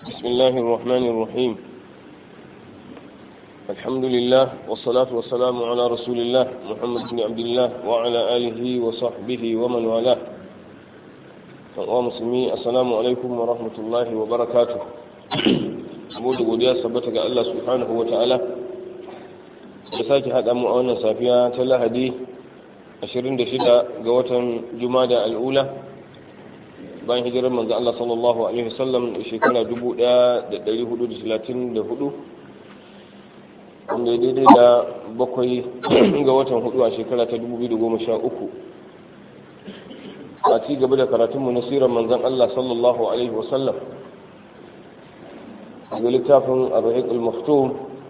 بسم الله الرحمن الرحيم الحمد لله والصلاة والسلام على رسول الله محمد بن عبد الله وعلى آله وصحبه ومن والاه ومسلمي السلام عليكم ورحمة الله وبركاته saboda godiya sabbata ga Allah subhanahu wa ta'ala da sake haɗa mu a wannan safiya ta lahadi 26 ga watan jumada al'ula bayan hijirar manzo Allah sallallahu alaihi wasallam shekara 1434 wanda ya daidai da bakwai ga watan hudu a shekara ta 2013 a ci gaba da karatunmu na sirar manzon Allah sallallahu alaihi wasallam daga littafin arhaq al-maftum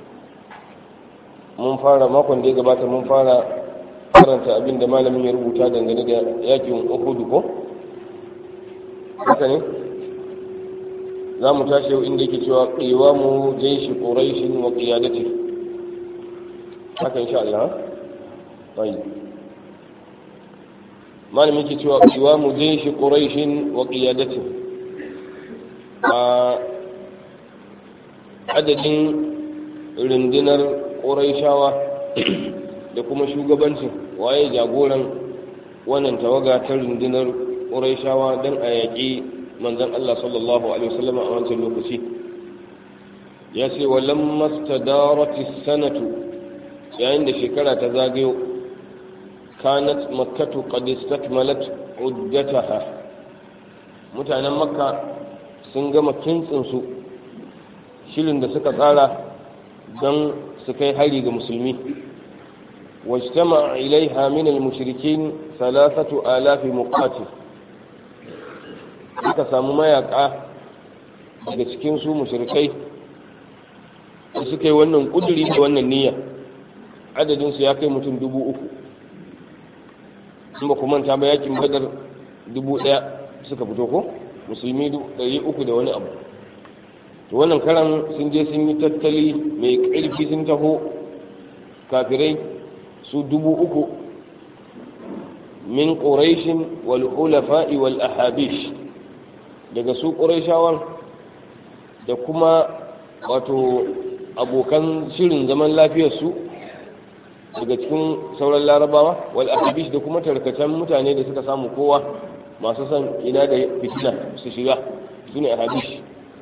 mun fara makon da ya gabata mun fara karanta abin da malamin ya rubuta dangane da yakin uhud ko haka ne za mu tashi yau inda yake cewa qiwamu jaysh quraish wa qiyadati haka insha Allah tayi malamin yake cewa qiwamu jaysh quraish wa qiyadati a adadin rundunar ƙuraishawa da kuma shugabancin waye jagoran wannan tawaga ta rundunar ƙuraishawa don a yaƙi manzan Allah sallallahu Alaihi wasallam a wancan lokaci ya ce wallan mastadarati sanatu yayin da shekara ta zagayo kanat makkatu qad istakmalat uddataha mutanen makka sun gama kintsinsu shirin da suka tsara don su kai hari ga musulmi wajtama ilaiha min al-mushrikin thalathatu alafi muqatil aka samu mayaka daga cikin su mushrikai da suka yi wannan kuduri da wannan niyya adadin su ya kai mutum dubu uku in ba ku manta ba yakin badar dubu daya suka fito ko musulmi ɗari uku da wani abu to wannan karan sun je sun yi tattali mai ƙarfi sun taho kafirai su dubu uku min ƙuraishin wal ulafa'i wal ahabish daga su ƙuraishawan da kuma wato abokan shirin zaman lafiyarsu daga cikin sauran larabawa wal ahabish da kuma tarkacen mutane da suka samu kowa masu son ina da fitina su shiga su ne ahabish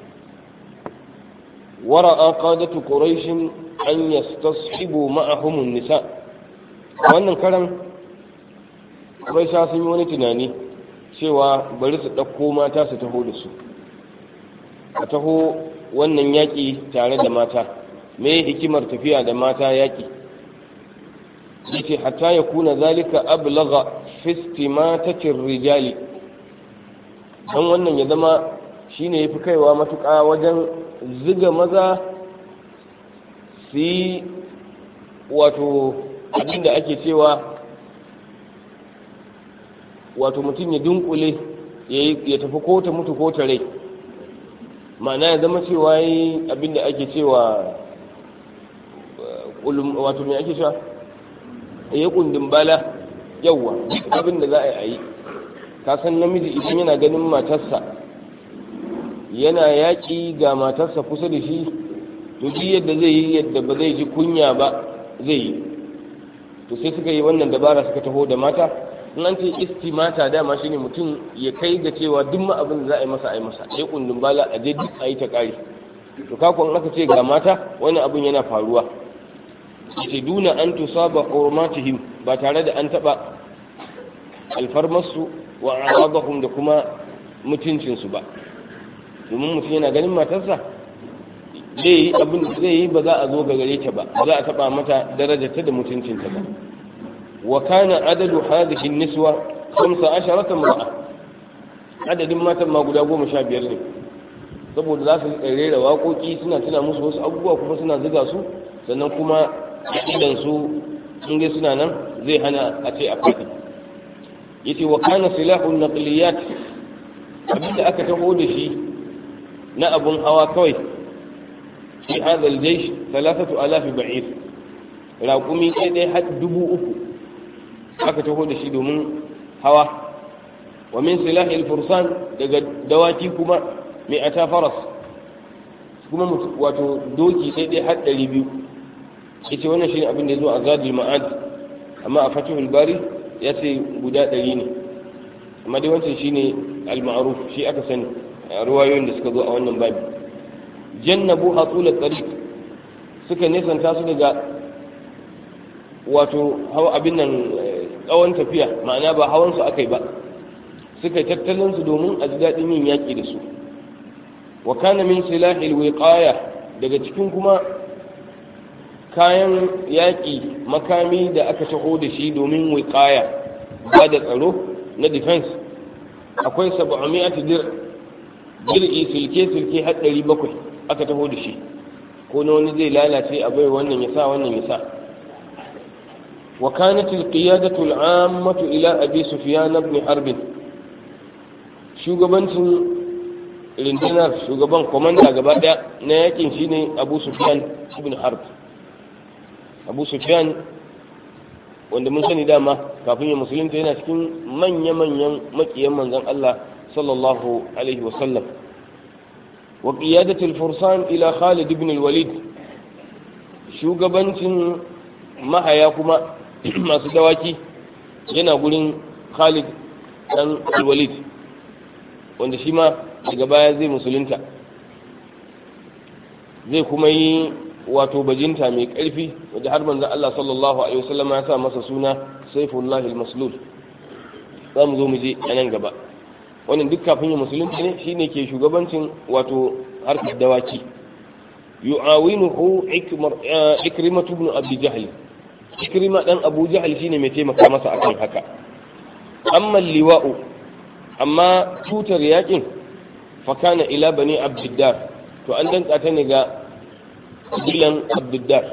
ورأى قادة قريش أن يستصحبوا معهم النساء wannan karan Quraisha sun yi wani tunani cewa bari su ɗauko mata su taho da su a taho wannan yaƙi tare da mata me hikimar tafiya da mata yaƙi yace hatta ya kuna zalika ablagha fi istimatatir rijali dan wannan ya zama shine yafi kaiwa matuƙa wajen ziga maza su yi wato abinda ake cewa wato mutum ya dunkule ya tafi ko ta mutu ko ta rai ma'ana ya zama cewa yi abinda ake cewa wato mai ake cewa ya kundin bala yauwa abinda za a yi ka san namiji idan yana ganin matarsa yana yaƙi ga matarsa kusa da shi to duk yadda zai yi yadda ba zai ji kunya ba zai yi to sai suka yi wannan dabara suka taho da mata in an ce istimata dama shine mutum ya kai ga cewa duk ma abin da za a yi masa a yi masa ya kundin bala a je duk a yi ta ƙari to kakon aka ce ga mata wani abin yana faruwa ce duna an tusaba hurmatihim ba tare da an taɓa alfarmarsu wa arabahum da kuma mutuncinsu ba domin mutum yana ganin matarsa zai yi abin da zai yi ba za a zo ga gare ta ba ba za a taba mata darajarta da mutuncinta ba wa kana adadu hadhihi niswa 15 mar'a adadin matan ma guda goma sha biyar ne saboda za su rera waƙoƙi suna tuna musu wasu abubuwa kuma suna ziga su sannan kuma idan su in dai suna nan zai hana a ce a faɗi yace wa kana silahun naqliyat abinda aka taho da shi na abun hawa kawai fi hadha aljaysh thalathatu alaf ba'ir raqumi ɗaya ɗaya har dubu uku aka taho da shi domin hawa wa min silahi alfursan daga dawaki kuma mai ata faras kuma wato doki ɗaiɗai har ɗari biyu ita wannan shi ne abin da ya zo a zadul ma'ad amma a fatihul bari ya ce guda ɗari ne amma dai wancan shi ne al-ma'ruf shi aka sani a ruwayoyin da suka zo a wannan babi jannabu hatulat tariq suka nesanta su daga wato hawa abin nan tsawon tafiya ma'ana ba hawan su akai ba suka yi tattalin su domin a ji daɗin yin yaƙi da su wa kana min silahil wiqaya daga cikin kuma kayan yaƙi makami da aka taho da shi domin wiqaya ba da tsaro na defense akwai 700 dir dir'i silke silke har 700 aka taho da shi ko na wani zai lalace a bai wannan ya sa wannan ya sa وكانت القيادة العامة إلى أبي سفيان بن حرب shugabancin rundunar shugaban komanda gaba daya na yakin shine abu sufyan ibn harb abu sufyan wanda mun sani dama kafin ya musulunta yana cikin manya-manyan makiyan manzon Allah sallallahu alaihi wasallam wa qiyadatul fursan ila khalid ibn al-walid shugabancin mahaya kuma masu dawaki yana gurin khalid dan al-walid wanda shi ma daga baya zai musulunta zai kuma yi wato bajinta mai ƙarfi wadda har manzon Allah sallallahu alaihi wasallam ya sa masa suna Saifullah al-Maslul za mu zo mu je a nan gaba wannan duk kafin ya musulunta ne shine ke shugabancin wato harkar dawaki yu'awinuhu ikrimah ibn abi jahl ikrima dan abu jahl shine mai taimaka masa akan haka amma liwa'u amma tutar yakin fakana ila bani abdiddar to an danka ta ne ga kabilan abdiddar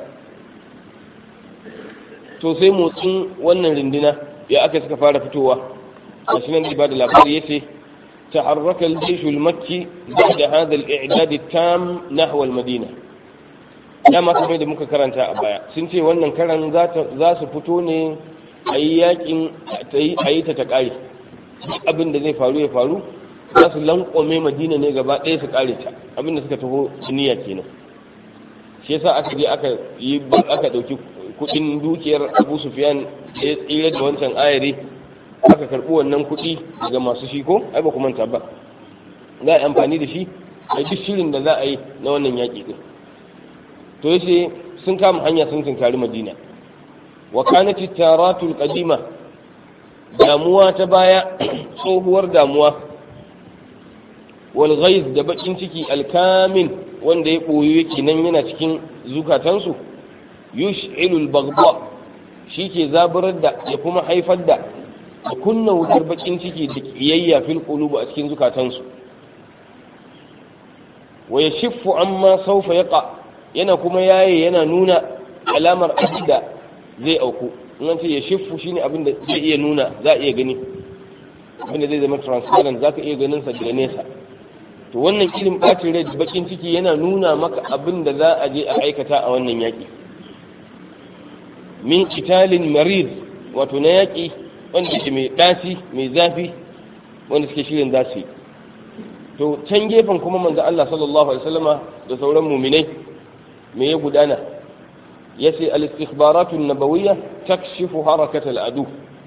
to sai motsin wannan rindina ya aka suka fara fitowa a shi nan da ba da labari ya ce تحرك الجيش المكي بعد هذا الإعداد التام نحو المدينة dama kamar da muka karanta a baya sun ce wannan karan za su fito ne a yi yakin a yi ta ta kare abin da zai faru ya faru za su lankwame madina ne gaba ɗaya su kare ta abin da suka taho niyya kenan shi yasa aka je aka yi aka ɗauki kuɗin dukiyar abu sufyan da ya tsira da wancan ayari aka karɓi wannan kuɗi daga masu shi ko ai ba ku manta ba za a yi amfani da shi a duk shirin da za a yi na wannan yaƙi ɗin to yace sun kama hanya sun tunkari madina wa kanat taratul qadima damuwa ta baya tsohuwar damuwa wal ghaiz da bakin ciki alkamin wanda ya boye yake nan yana cikin zukatansu yush'ilul baghdha shi ke zaburar da ya kuma haifar da da kunna wutar bakin ciki da kiyayya fil qulub a cikin zukatansu wa yashiffu amma sawfa yaqa yana kuma yaye yana nuna alamar abida zai auku in an ce ya shiffu shine abin da zai iya nuna za a iya gani abin da zai zama transparent za ka iya ganin sa daga nesa to wannan irin bacin rai bakin ciki yana nuna maka abin da za a je a aikata a wannan yaƙi min kitalin marid wato na yaƙi wanda ke mai ɗaci mai zafi wanda suke shirin za su yi to can gefen kuma manzo Allah sallallahu alaihi wasallama da sauran muminai me ya gudana ya ce al-istikhbaratun nabawiyya takshifu harakatal adu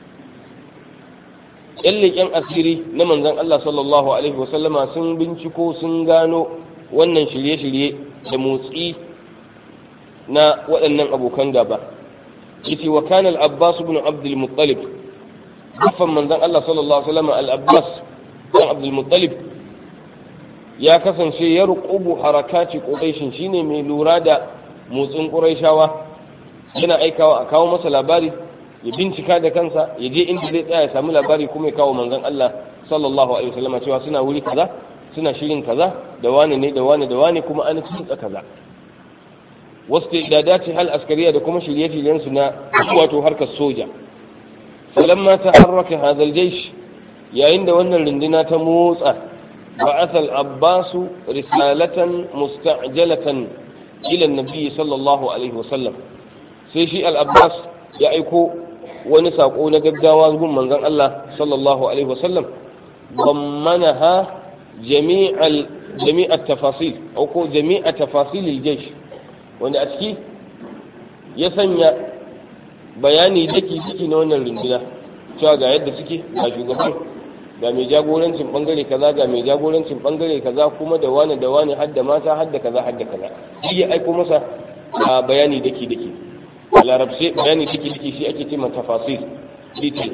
yan leƙen asiri na manzon Allah sallallahu alaihi wasallama sun binciko sun gano wannan shirye-shirye da motsi na waɗannan abokan gaba yace wa kana al-abbas ibn abd al-muttalib kafan manzon Allah sallallahu alaihi wasallama al-abbas ibn abd al-muttalib ya kasance ya rukubu harakati ƙuraishin shine mai lura da motsin ƙuraishawa yana aikawa a kawo masa labari ya bincika da kansa ya je inda zai tsaya ya samu labari kuma ya kawo manzon Allah sallallahu alaihi wasallam cewa suna wuri kaza suna shirin kaza da wani ne da wani da wani kuma an tsitsa kaza wasu idadati hal askariya da kuma shirye-shiryen su na wato harkar soja falamma taharraka hadha al-jaysh yayin da wannan runduna ta motsa بعث العباس رسالة مستعجلة إلى النبي صلى الله عليه وسلم sai shi al'abbas ya aiko wani saƙo na gaggawa gun manzon Allah sallallahu alaihi wasallam bammanaha jami'al jami'a tafasil ko jami'a tafasilil jaysh wanda a ciki ya sanya bayani daki daki na wannan runduna cewa ga yadda suke ga shugaban ga mai jagorancin bangare kaza ga mai jagorancin bangare kaza kuma da wani da wani hadda mata hadda kaza hadda kaza shi ya aiko masa a bayani daki daki a larabce bayani daki daki shi ake ce tafasil detail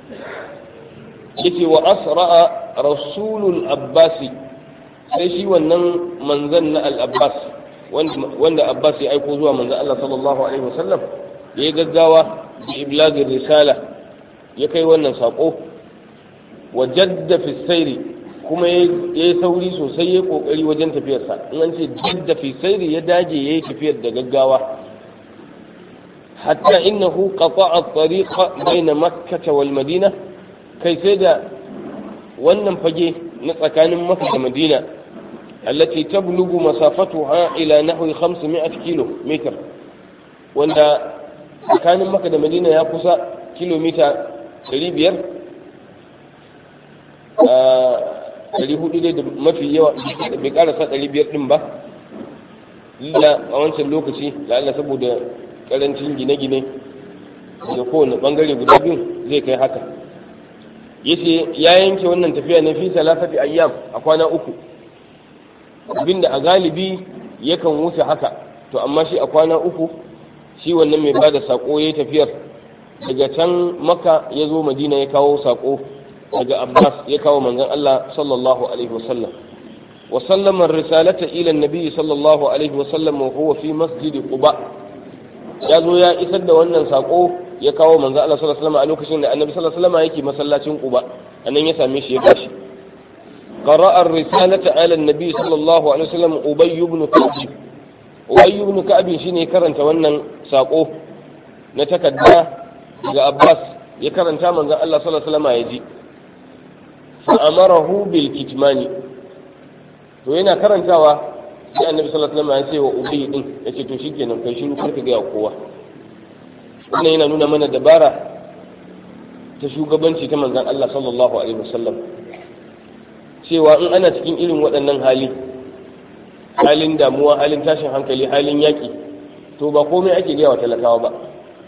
yace wa asra'a rasulul abbasi sai shi wannan manzan na al-abbas wanda abbas ya aiko zuwa manzan Allah sallallahu alaihi wasallam ya yi gaggawa da iblagin risala ya kai wannan sako wa jadda fi sairi kuma ya yi sauri sosai ya kokari wajen tafiyarsa in an ce jadda fi sairi ya dage ya yi tafiyar da gaggawa hatta innahu qata'a at-tariqa bayna makkah wal madina kai sai da wannan fage na tsakanin makka da madina allati tablughu masafatuha ila nahwi 500 kilo meter wanda tsakanin makka da madina ya kusa kilomita 500 ɗari hudu dai da mafi yawa bai karasa ɗari biyar ɗin ba lila a wancan lokaci la'alla saboda karancin gine-gine da kowane bangare guda biyu zai kai haka yace ya yanke wannan tafiya na fi salafati ayyam a kwana uku abinda a galibi yakan wuce haka to amma shi a kwana uku shi wannan mai bada sako ya tafiyar daga can maka ya zo madina ya kawo sako daga abbas ya kawo manzon allah sallallahu alaihi wasallam wa sallama risalata ila nabi sallallahu alaihi wasallam wa huwa fi masjid quba ya zo ya isar da wannan sako ya kawo manzon allah sallallahu alaihi wasallam a lokacin da annabi sallallahu alaihi wasallam yake masallacin quba anan ya same shi ya bashi قرأ الرسالة على النبي صلى الله عليه وسلم أبي بن كعب أبي بن كعب شيني كرنت wannan sako na takarda daga Abbas ya karanta manzon Allah sallallahu alaihi wasallam ya ji fa amarahu bil kitmani to yana karantawa sai annabi sallallahu alaihi wasallam ya ce wa Ubay din yace to shikenan kai shiru kar ka ga kowa wannan yana nuna mana dabara ta shugabanci ta manzon Allah sallallahu alaihi wasallam cewa in ana cikin irin waɗannan hali halin damuwa halin tashin hankali halin yaƙi to ba komai ake gaya wa talakawa ba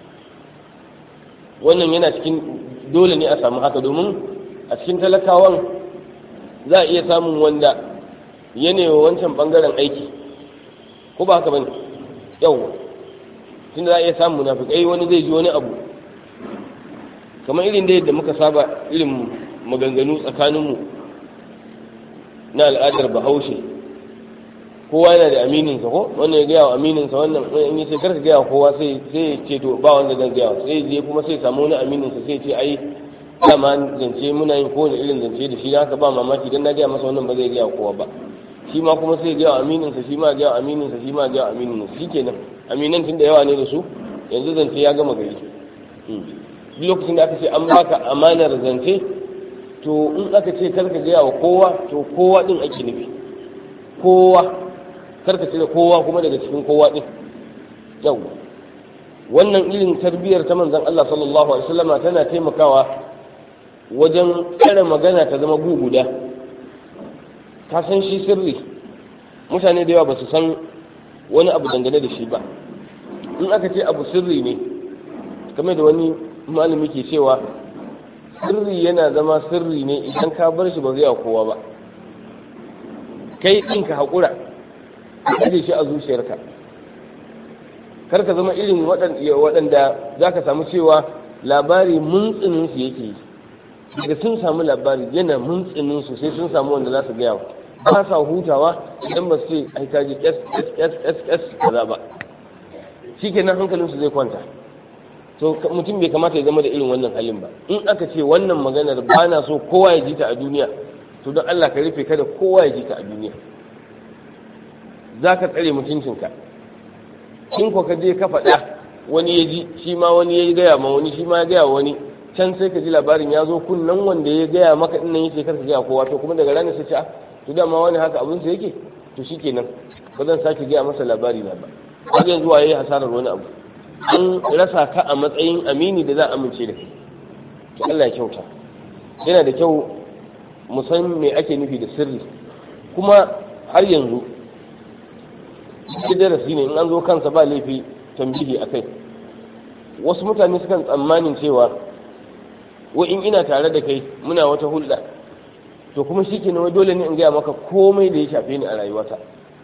wannan yana cikin dole ne a samu haka domin a cikin talakawan za a iya samun wanda yanewa wancan ɓangaren aiki ko ba haka ba ne yau tun za a iya samun munafikai wani zai ji wani abu kamar irin da yadda muka saba irin maganganu tsakaninmu na al'adar bahaushe kowa yana da amininsa ko wannan ya gaya wa amininsa wannan in yi sai karka gaya wa kowa sai sai ce to ba wanda zan gaya wa sai je kuma sai samu wani amininsa sai ce ai dama zance muna yin kowane irin zance da shi haka ba mamaki dan na gaya masa wannan ba zai gaya wa kowa ba shi ma kuma sai gaya wa amininsa shi ma gaya wa amininsa shi ma gaya wa amininsa shi kenan aminan tun da yawa ne da su yanzu zance ya gama gari duk lokacin da aka ce an baka amanar zance to in aka ce karka gaya wa kowa to kowa din ake nufi kowa karka ce da kowa kuma daga cikin kowa din yau wannan irin tarbiyyar ta manzon Allah sallallahu alaihi wasallama tana taimakawa wajen tsare magana ta zama guguda ka san shi sirri mutane da yawa ba su san wani abu dangane da shi ba in aka ce abu sirri ne kamar da wani malami ke cewa sirri yana zama sirri ne idan ka bar shi ba zai kowa ba kai ɗin ka haƙura ka aje shi a zuciyarka kar ka zama irin waɗanda za ka samu cewa labari muntsinin su yake yi daga sun samu labari yana muntsinin su sai sun samu wanda za su gaya ba sa hutawa idan ba su ce ai ka ji ss kaza ba shikenan hankalinsu zai kwanta to mutum bai kamata ya zama da irin wannan halin ba in aka ce wannan maganar ba na so kowa ya ji ta a duniya to don Allah ka rufe kada kowa ya ji ta a duniya za ka tsare mutuncinka in ko ka je ka faɗa wani ya ji shi ma wani ya gaya ma wani shi ma ya gaya wani can sai ka ji labarin ya zo kunnan wanda ya gaya maka din nan yace kar ka gaya kowa to kuma daga ranar sai ce a to dama wani haka abin sa yake to shikenan ba zan sake gaya masa labari na ba har yanzu waye hasarar wani abu an rasa ka a matsayin amini da za a amince da kai to Allah ya kyauta yana da kyau mu san me ake nufi da sirri kuma har yanzu shi darasi ne in an zo kansa ba laifi tambihi a kai wasu mutane sukan tsammanin cewa wa in ina tare da kai muna wata hulɗa to kuma shi kenan wai dole ne in gaya maka komai da ya shafe ni a rayuwata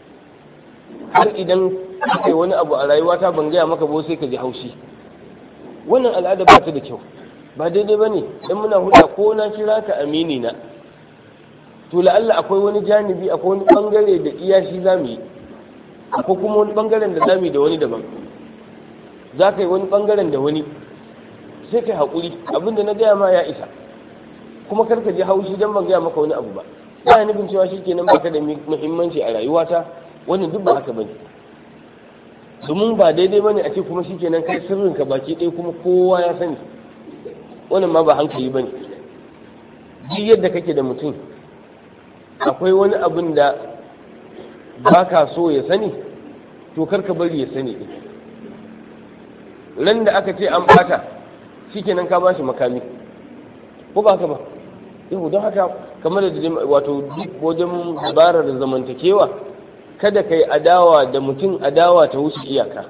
har idan kai wani abu a rayuwata ban gaya maka ba sai ka ji haushi wannan al'ada ba ta da kyau ba daidai ba ne dan muna hulɗa ko na kira ka amini na to la'alla akwai wani janibi akwai wani bangare da iya shi za mu yi akwai kuma wani bangaren da za mu yi da wani daban za ka yi wani bangaren da wani sai kai haƙuri abinda na gaya ma ya isa kuma kar ka ji haushi don ban gaya maka wani abu ba ba nufin cewa shi kenan baka da muhimmanci a rayuwata wannan duk ba haka bane domin ba daidai bane a ce kuma shi kenan kai sirrin ka baki ɗaya kuma kowa ya sani wannan ma ba hankali bane duk yadda kake da mutum akwai wani abin da ba ka so ya sani to kar ka bari ya sani ɗin ran da aka ce an bata shikenan ka ba shi makami ko ba haka ba yau don haka kamar da wato duk wajen dabarar zamantakewa kada kai adawa da mutum adawa ta wuce iyaka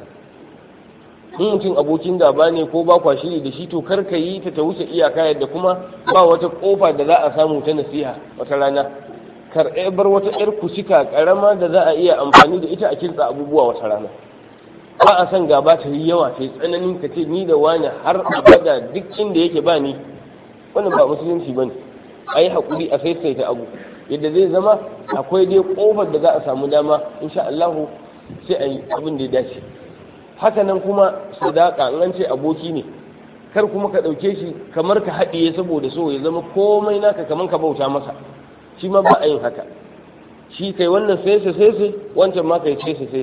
in mutum abokin gaba ne ko ba kwa shiri da shi to kar ka yi ta ta wuce iyaka yadda kuma ba wata kofa da za a samu ta nasiha wata rana kar bar wata yar kusika karama da za a iya amfani da ita a kinsa abubuwa wata rana ba a son gaba ta yi yawa ta yi tsananin ka ce ni da wani har abada duk inda yake ba ni wannan ba musulunci ba ne a yi haƙuri a saisaita abu yadda zai zama akwai dai ƙofar da za a samu dama insha Allahu sai a yi abin da ya dace haka nan kuma sadaka in an ce aboki ne kar kuma ka ɗauke shi kamar ka haɗiye saboda so ya zama komai naka kamar ka bauta masa shi ma ba a yin haka shi kai wannan sai sai wancan ma kai sai sai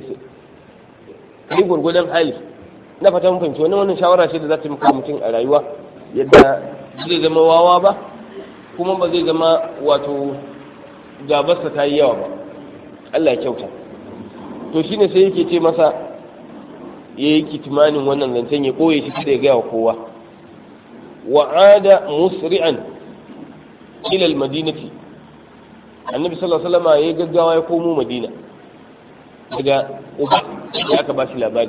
kai gurgudan hali na fata mun fahimci wannan wannan shawara ce da za ta maka mutum a rayuwa yadda zai zama wawa ba kuma ba zai zama wato gabarsa ta yi yawa ba Allah ya kyauta to shine sai yake ce masa ya yi kitimanin wannan zancen ya koye shi da ya gaya wa kowa wa'ada musri'an ila al-madinati annabi sallallahu alaihi wasallam ya gaggawa ya komo madina daga uba da aka ba shi labari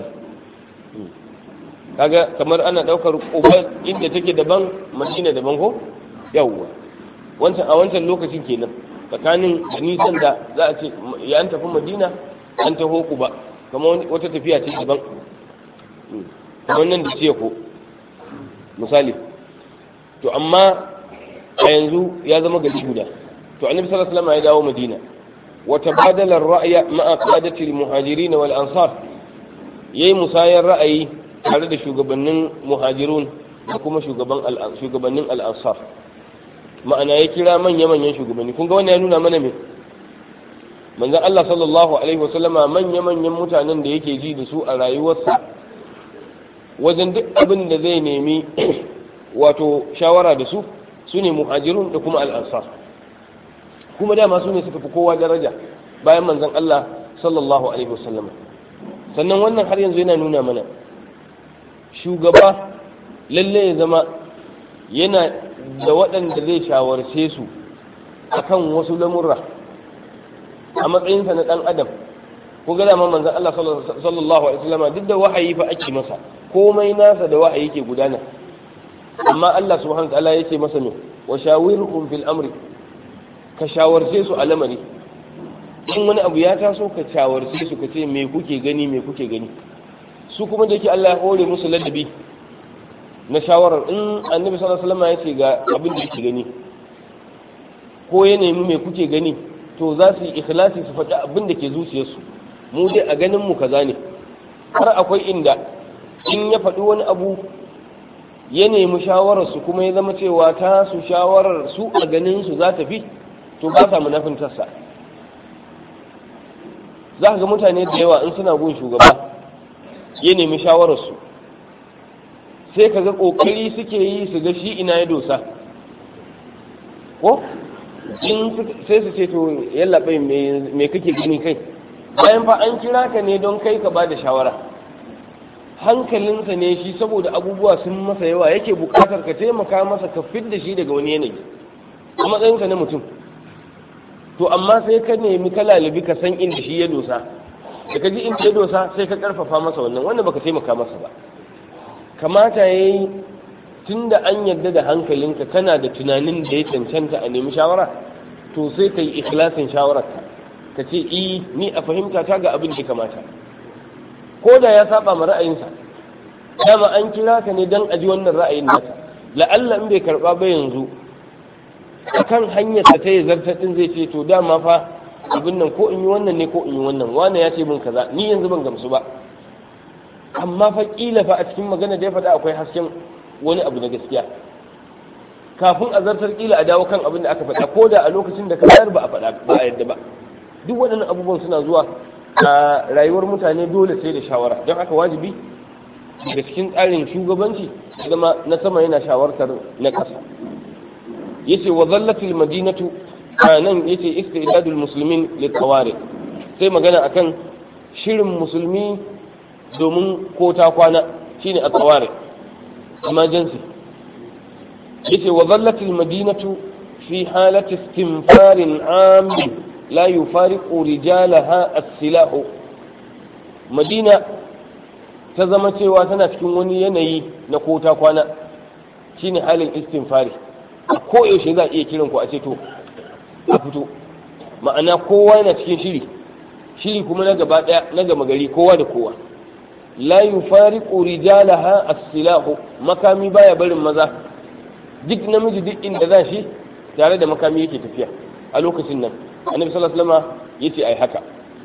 kaga kamar ana daukar uba inda take daban madina daban ko yawwa wancan a wancan lokacin kenan tsakanin da nisan da za a ce ya an tafi madina an taho ku ba kamar wata tafiya ce daban kamar nan da ce ko misali to amma a yanzu ya zama gari guda to annabi sallallahu alaihi wasallam ya dawo madina وتبادل الرأي مع قادة المهاجرين والأنصار yayi musayar ra'ayi tare da shugabannin muhajirun da kuma shugabannin al'ansar ma'ana ya kira manya-manyan shugabanni kun ga wani ya nuna mana me manzon Allah sallallahu alaihi wasallama manya-manyan mutanen da yake ji da su a rayuwarsa wajen duk abin da zai nemi wato shawara da su su ne muhajirun da kuma al'ansar kuma dama su ne suka fi kowa daraja bayan manzon Allah sallallahu alaihi wasallam sannan wannan har yanzu yana nuna mana shugaba lalle ya zama yana da waɗanda zai shawarce su akan wasu lamurra a matsayinsa na ɗan adam ko ga dama manzon Allah sallallahu alaihi wasallam duk da wahayi fa ake masa komai nasa da wahayi ke gudana amma Allah subhanahu wa ta'ala yake masa ne wa shawirhum fil amri ka shawarce su a lamari in wani abu ya taso ka shawarce su ka ce me kuke gani me kuke gani su kuma da yake Allah ya hore musu ladabi na shawarar in annabi sallallahu alaihi wasallam ya ce ga abin da yake gani ko ya nemi me kuke gani to za su yi ikhlasi su faɗi abin da ke zuciyarsu mu dai a ganin mu kaza ne har akwai inda in ya faɗi wani abu ya nemi shawararsu kuma ya zama cewa ta su shawarar su a ganin su za ta fi to ba sa munafintarsa za ka ga mutane da yawa in suna gun shugaba ya nemi shawararsu sai ka ga ƙoƙari suke yi su ga shi ina ya dosa ko in sai su ce to yallaɓai me kake gani kai bayan fa an kira ka ne don kai ka ba da shawara hankalinsa ne shi saboda abubuwa sun masa yawa yake buƙatar ka taimaka masa ka fidda shi daga wani yanayi a matsayinka na mutum to amma sai ka nemi ka lalibi ka san inda shi ya dosa da ka ji inda ya dosa sai ka karfafa masa wannan wannan baka taimaka masa ba kamata ya yi tun da an yarda da hankalinka kana da tunanin da ya cancanta a nemi shawara to sai ka yi ikhlasin shawararka ka ce i ni a fahimta ta ga abin da ya kamata ko da ya saba ma ra'ayinsa dama an kira ka ne don a ji wannan ra'ayin naka la'alla in bai karba ba yanzu akan hanyar ta ta yi zartatin zai ce to dama fa abin nan ko in yi wannan ne ko in yi wannan wane ya ce min kaza ni yanzu ban gamsu ba amma fa kila fa a cikin magana da ya faɗa akwai hasken wani abu na gaskiya kafin a zartar kila a dawo kan abin da aka faɗa ko da a lokacin da ka bayar ba a faɗa ba a yadda ba duk waɗannan abubuwan suna zuwa a rayuwar mutane dole sai da shawara don haka wajibi daga cikin tsarin shugabanci zama na sama yana shawartar na ƙasa yace wa zallatil madinatu nan yace istidadul muslimin litawari sai magana akan shirin musulmi domin ko ta kwana shine a tsawari emergency yace wa zallatil madinatu fi halati istinfarin amin la yufariqu rijalaha as-silah madina ta zama cewa tana cikin wani yanayi na ko ta kwana shine halin istinfari a koyaushe za a iya kiran ku a ce to a fito ma'ana kowa yana cikin shiri shiri kuma na gaba daya na gama gari kowa da kowa la yufariqu rijalaha as-silahu makami baya barin maza duk namiji duk inda za shi tare da makami yake tafiya a lokacin nan annabi sallallahu alaihi wasallam yace ai haka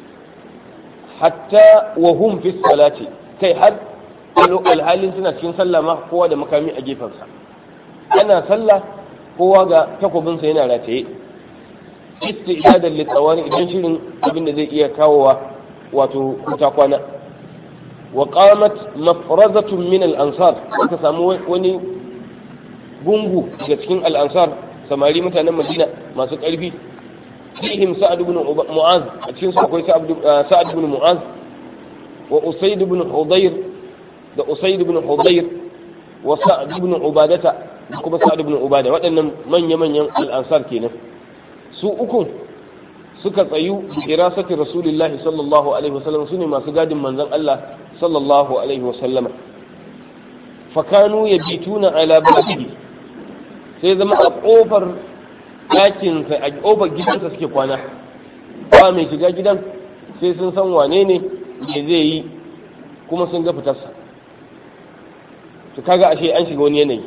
hatta wa hum fi salati kai har alhalin suna cikin sallah ma kowa da makami a gefensa ana sallah kowa ga takobinsa yana rataye istidadan litsawani idan shirin abin da zai iya kawowa wato kuta kwana wa qamat mafrazatun min al-ansar aka samu wani gungu daga cikin al-ansar samari mutanen Madina masu karfi fihim sa'ad ibn mu'az a cikin su akwai sa'ad ibn mu'az wa usayd ibn hudayr da usayd ibn hudayr wa sa'ad ibn ubadata da kuma sa'ad ibn ubada waɗannan manya-manyan al-ansar kenan su ukun suka tsayu dirasati rasulillahi sallallahu alaihi wasallam su ne masu gadin manzon Allah sallallahu alaihi wasallama fakanu ya bituna ala babihi sai zama a kofar ɗakin a kofar gidansa suke kwana ba mai shiga gidan sai sun san wane ne me zai yi kuma sun ga fitarsa to kaga ashe an shiga wani yanayi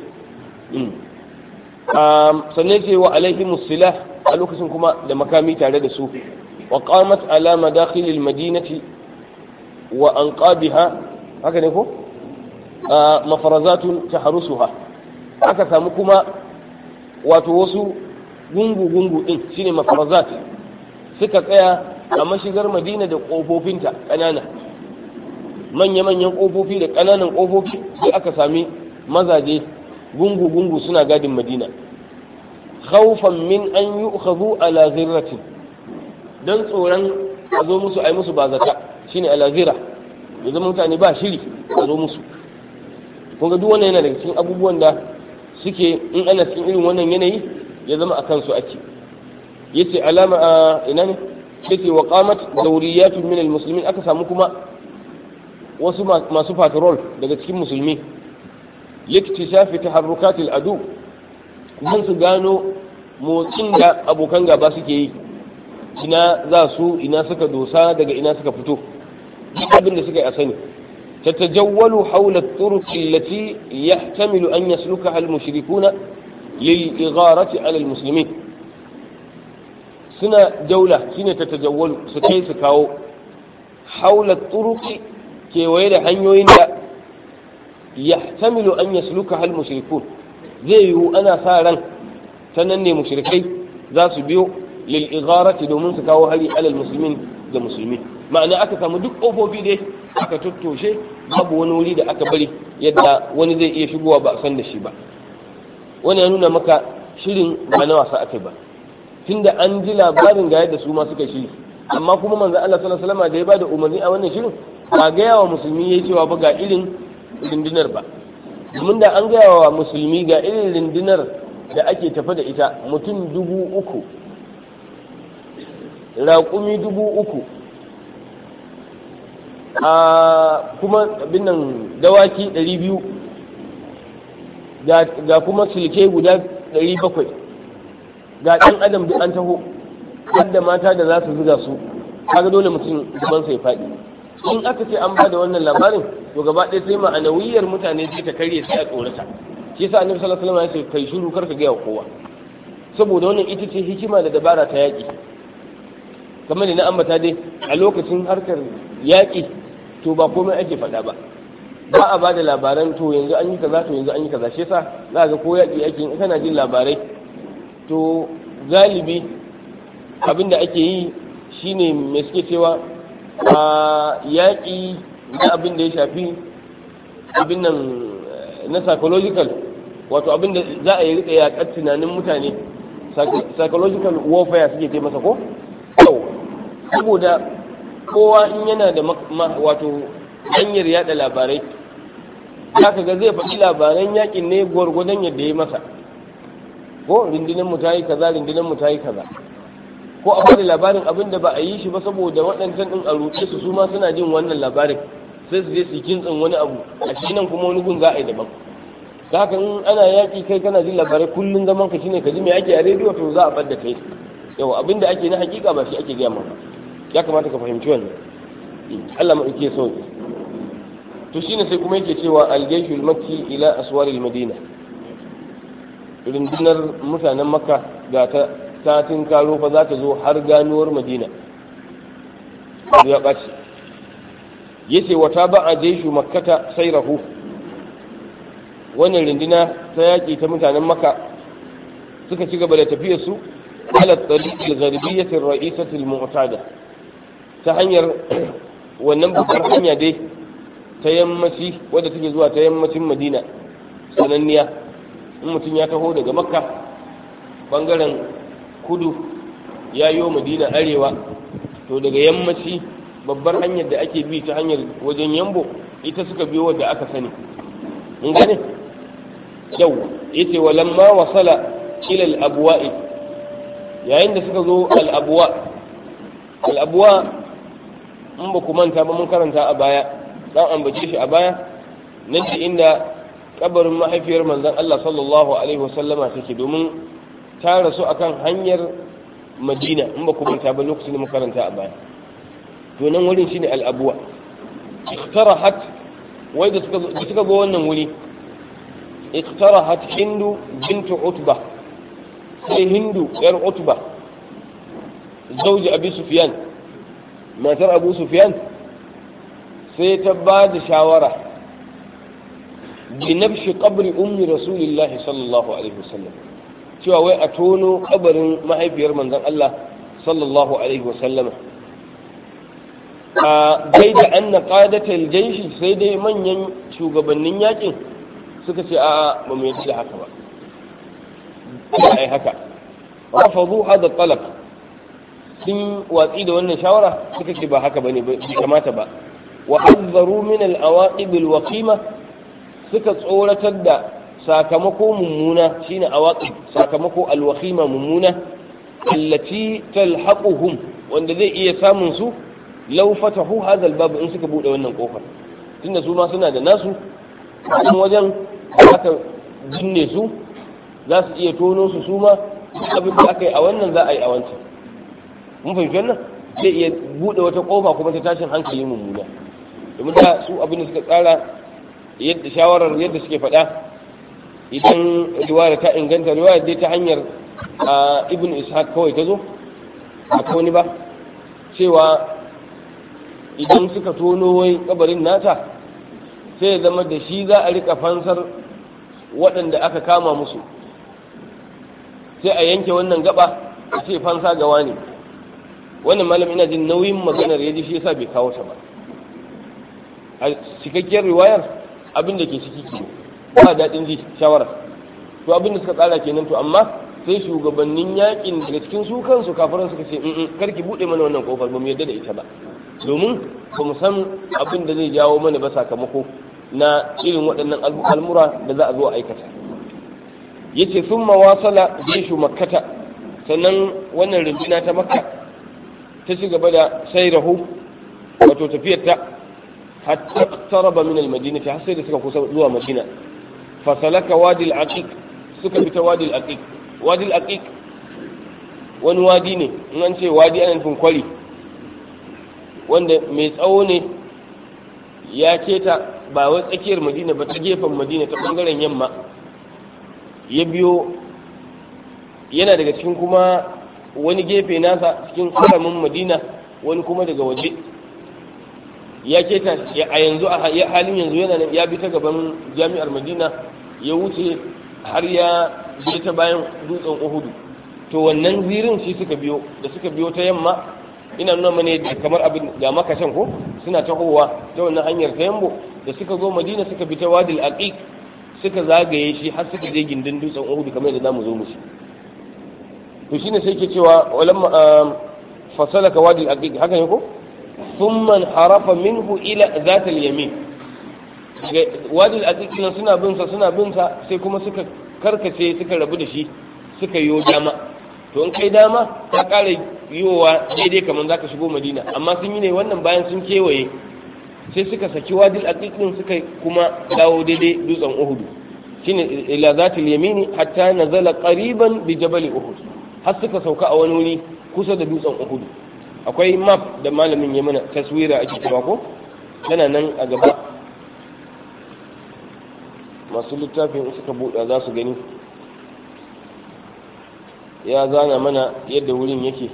sannan ce wa alaihi musilah a lokacin kuma da makami tare da su wa qamat ala madakhil al madinati wa anqabiha haka ne ko mafarazatun tahrusuha aka samu kuma wato wasu gungu gungu din shine mafarazat suka tsaya a mashigar madina da kofofinta kanana manya-manyan kofofi da kananan kofofi sai aka sami mazaje gungu-gungu suna gadin madina khawfan min an yi ukhadhu ala zirratin don tsoron a zo musu a yi musu ba zata shine ala zira ya zama mutane ba shiri a zo musu kun ga duk wannan yana daga cikin abubuwan da suke in ana cikin irin wannan yanayi ya zama a kansu ake yace alama a ina ne yace wa qamat dawriyatun min almuslimin aka samu kuma wasu masu patrol daga cikin musulmi liktishafi taharrukat al'adu don su gano motsin da abokan gaba suke yi ina za su ina suka dosa daga ina suka fito duk abin da suka yi a sani تتجول حول الطرق التي يحتمل أن يسلكها المشركون للإغارة على المسلمين سنة جولة سنة تتجول سكي سكاو حول الطرق كي ويل حنيوين يحتمل أن يسلكها المشركون زي أنا فارا تنني مشركي ذات بيو للإغارة دومن سكاو هلي على المسلمين da musulmi ma'ana aka samu duk ƙofofi dai aka tattoshe babu wani wuri da aka bari yadda wani zai iya shigowa ba a san da shi ba wani ya nuna maka shirin ba na wasa aka ba tunda an ji labarin ga yadda su ma suka shiri amma kuma manzo Allah sallallahu alaihi wasallam da ya bada umarni a wannan shirin ba ga yawa musulmi yayi cewa ba ga irin rundunar ba domin da an gaya wa musulmi ga irin rundunar da ake tafa da ita mutum dubu uku raƙumi dubu uku a kuma abin nan dawaki ɗari biyu ga kuma silke guda ɗari bakwai ga ɗan adam duk an taho hadda mata da za su zuga su kaga dole mutum gaban sai faɗi in aka ce an ba da wannan labarin to gaba ɗaya sai ma'anawiyar mutane sai ta karye sai a tsorata shi yasa annabi sallallahu alaihi wasallam ya ce kai shiru kar ka ga kowa saboda wannan ita ce hikima da dabara ta yaƙi kamar da na ambata dai a lokacin harkar yaƙi to ba komai ake faɗa ba ba a ba da labaran to yanzu an yi kaza to yanzu an yi kaza shi yasa za ga ko yaƙi ake in kana jin labarai to galibi abin da ake yi shine me suke cewa a yaƙi na abin da ya shafi abin nan na psychological wato abin da za a yi rika yaƙar tunanin mutane psychological warfare suke ce masa ko yau saboda kowa in yana da wato hanyar yada labarai za ka ga zai faɗi labaran yakin ne gwargwadon yadda ya masa ko rundunar mu ta yi kaza rundunar mu ta yi kaza ko a bada labarin abin da ba a yi shi ba saboda waɗancan ɗin a ruɗe su su ma suna jin wannan labarin sai su je su kintsin wani abu a shi nan kuma wani gun za a yi daban da haka in ana yaƙi kai kana jin labarai kullum zaman ka shine ka ji me ake a rediyo to za a bar da kai yawa abin da ake na hakika ba shi ake gaya maka ya kamata ka fahimci wannan Allah ma yake so to shine sai kuma yake cewa al-jayshul makki ila aswaril madina rundunar mutanen makka ga ta satin karo fa za ta zo har ganuwar madina ya ɓace yace wata ba a jaishu makkata sai rahu wannan runduna ta yaƙi ta mutanen makka suka ci gaba da tafiyar su ala tariqil gharbiyyatir ra'isatil mu'tada ta hanyar wannan babbar hanya dai ta yammaci wadda take zuwa ta yammacin madina sananniya in mutum ya taho daga makka bangaren kudu ya yi madina arewa to daga yammaci babbar hanyar da ake bi ta hanyar wajen yambo ita suka biyo wadda aka sani in gane yau yace walamma wasala ila al-abwa'i yayin da suka zo al-abwa al-abwa in ba ku manta ba mun karanta a baya dan ambace shi a baya nan ce inda kabarin mahaifiyar manzon Allah sallallahu alaihi wasallama take domin ta rasu akan hanyar Madina in ba ku manta ba lokacin da muka karanta a baya to nan wurin shine al-abwa iktarahat wai da suka da suka go wannan wuri iktarahat hindu bintu utba sai hindu yar utba zauji abi sufyan matar abu sufyan sai ta ba da shawara bi nafshi qabri ummi rasulillahi sallallahu alaihi wasallam cewa wai a tono kabarin mahaifiyar manzon Allah sallallahu alaihi wasallama a dai da anna qadatal jayshi sai dai manyan shugabannin yakin suka ce a ba mu yadda haka ba ai haka rafadu hada talab sun watsi da wannan shawara suka ce ba haka bane bai kamata ba wa hazzaru min al-awaqib al-waqima suka tsoratar da sakamako mummuna shine awaqib sakamako al-waqima mummuna allati talhaquhum wanda zai iya samun su law fatahu hadha al-bab in suka bude wannan kofar tunda su ma suna da nasu kuma wajen aka jinne su za su iya tono su su ma abin da aka yi a wannan za a yi a wancan mun fahimci wannan zai iya bude wata kofa kuma ta tashin hankali mummuna domin da su abin da suka tsara yadda shawarar yadda suke faɗa idan riwaya ta inganta riwaya dai ta hanyar ibn ishaq kawai ta zo a wani ba cewa idan suka tono wai kabarin nata sai ya zama da shi za a rika fansar waɗanda aka kama musu sai a yanke wannan gaba a ce fansa gawa ne wannan malam ina jin nauyin maganar ya ji shi yasa bai kawo ta ba a cikakkiyar riwayar abin da ke ciki ke ba daɗin ji shawara to abin da suka tsara kenan to amma sai shugabannin yakin daga cikin su kansu kafiran suka ce in karki buɗe mana wannan kofar ba mu yadda da ita ba domin ba mu san abin da zai jawo mana ba sakamako na irin waɗannan al'amura da za a zo a aikata yace sun mawasala jeshu makkata sannan wannan runduna ta makka ta ci gaba da sayrahu wato tafiyar ta hatta taraba min al-madina har sai da suka kusa zuwa madina fasalaka wadi al-aqiq suka bi ta wadi al-aqiq wadi al-aqiq wani wadi ne in an ce wadi ana nufin kwari wanda mai tsawo ne ya keta ba wai tsakiyar madina ba ta gefen madina ta bangaren yamma ya biyo yana daga cikin kuma wani gefe nasa cikin haramin madina wani kuma daga waje ya keta a yanzu a halin yanzu yana ya bi ta gaban jami'ar madina ya wuce har ya je ta bayan dutsen uhudu to wannan zirin shi suka biyo da suka biyo ta yamma ina nuna mana da kamar abin ga makashin ko suna tahowa ta wannan hanyar ta yambo da suka zo madina suka bi ta wadil aqiq suka zagaye shi har suka je gindin dutsen uhudu kamar yadda zamu zo mu shi to shine sai ke cewa walamma fasalaka wadil aqiq haka ne ko thumma harafa minhu ila zat al-yamin wadil aqiq suna bin sa suna bin sa sai kuma suka karkace suka rabu da shi suka yi dama to in kai dama ta ƙara yiwowa daidai kamar za ka shigo madina amma sun yi ne wannan bayan sun kewaye sai suka saki wadil aqiqin suka kuma dawo daidai dutsen uhudu shine ila zatil yamini hatta nazala qariban bi jabal uhud har suka sauka a wani wuri kusa da dutsen uhudu akwai map da malamin ya mana taswira ake cewa ko tana nan a gaba masu littafin suka buɗa za su gani ya zana mana yadda wurin yake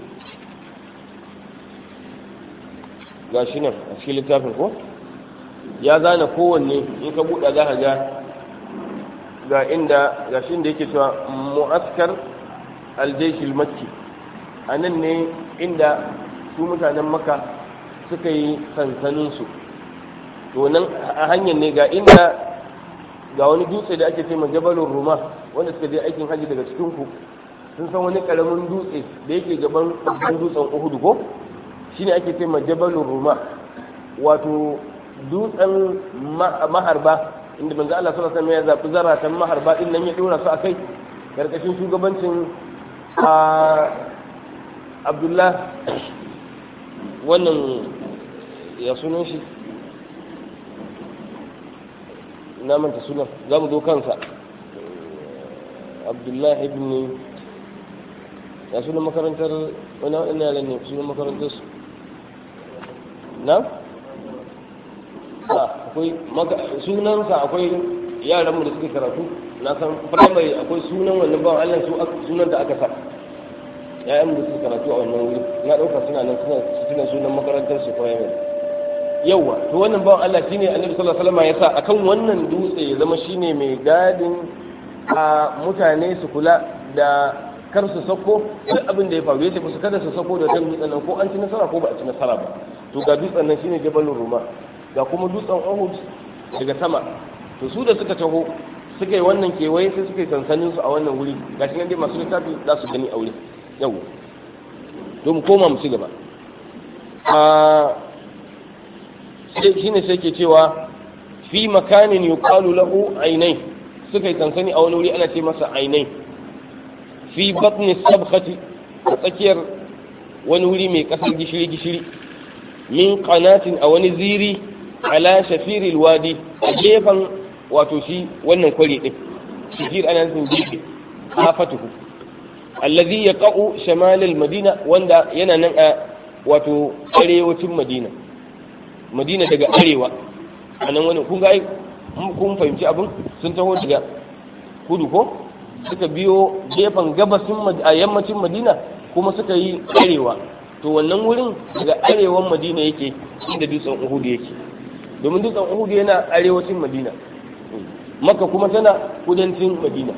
ga shi nan a cikin littafin ko ya zana kowanne in ka buɗa za ka ga ga inda ga shi da yake cewa mu'askar aljaishil makki a nan ne inda su mutanen maka suka yi sansaninsu to nan a hanyar ne ga inda ga wani dutse da ake ce ma jabalun ruma wanda suka je aikin hajji daga cikin ku sun san wani karamin dutse da yake gaban babban dutsen uhudu ko shine ake ce jabalun ruma wato dutsen maharba inda manzo Allah sallallahu alaihi wasallam ya zabi zaratan maharba din nan ya dora su akai karkashin shugabancin Abdullah wannan ya sunan shi na manta sunan za mu zo kansa Abdullah ibn ya sunan makarantar wani waɗannan yaran ne sunan makarantar su na? akwai sunansa akwai yaran mu da suke karatu na san firamare akwai sunan wannan bawan Allah su sunan da aka sa ya'yan da suke karatu a wannan wuri na ɗauka suna nan suna sunan makarantar su firamare yawa to wannan bawan Allah shine annabi sallallahu alaihi wasallam ya sa akan wannan dutse ya zama shine mai gadin a mutane su kula da kar su sako duk abin da ya faru yace su kada su sako da kan dutsen nan ko an ci nasara ko ba a ci nasara ba to ga dutsen nan shine jabalur ruma ga kuma dutsen Uhud daga sama to su da suka taho suka yi wannan kewaye sai suka yi sansanin su a wannan wuri gashi nan dai masu littafi za su gani a wuri yau to mu koma mu ci gaba a sai shine sai ke cewa fi makanin yuqalu lahu ainai suka yi sansani a wani wuri ana ce masa ainai fi batni sabkhati a tsakiyar wani wuri mai kasar gishiri gishiri min qanatin a wani ziri ala shafiril wadi a gefen wato shi wannan kwari din shafir ana nufin gefe hafatuhu allazi yaqa'u shamal madina wanda yana nan a wato arewacin madina madina daga arewa a nan wani kun ga kun fahimci abin sun taho daga kudu ko suka biyo gefen gabasin a yammacin madina kuma suka yi arewa to wannan wurin daga arewan madina yake inda dutsen uhudu yake domin dutsen uhudu yana arewacin madina maka kuma tana kudancin madina